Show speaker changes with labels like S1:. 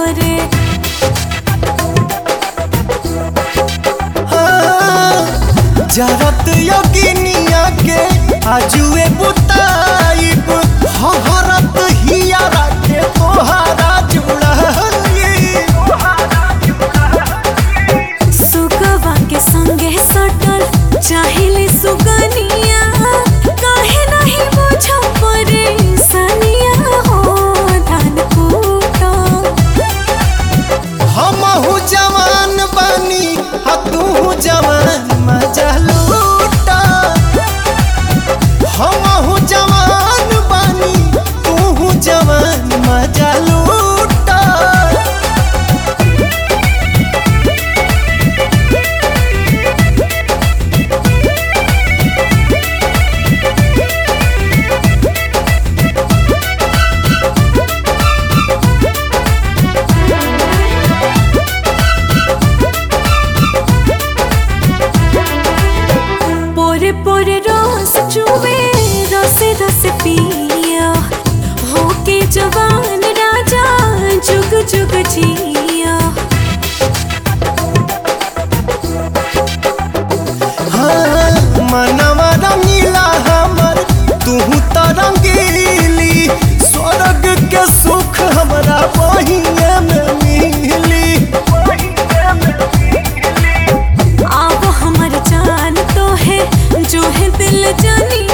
S1: करे
S2: जरत योगिनिया के आजुए बुताइब हहरत हियारा के तोहारा जुड़ाई
S1: सुगवा के संगे सटल चाहिले सुगनिया काहे नहीं बुझो परेशानिया हो धान कूटो
S2: हमहू जवान बानी आ तू जवान मजा लूटा हमहू जवान बानी तू जवान मजा लूटा
S1: पोरे पोरे रस चुवे रसे रसे पिया होके जवान राजा जुग जुग जिया
S2: हाँ, मनवा रंगीला हमर तू तो रंगीली स्वर्ग के सुख हमरा बहिए में मिली
S1: आव हमर जान तो है जो है दिल जानी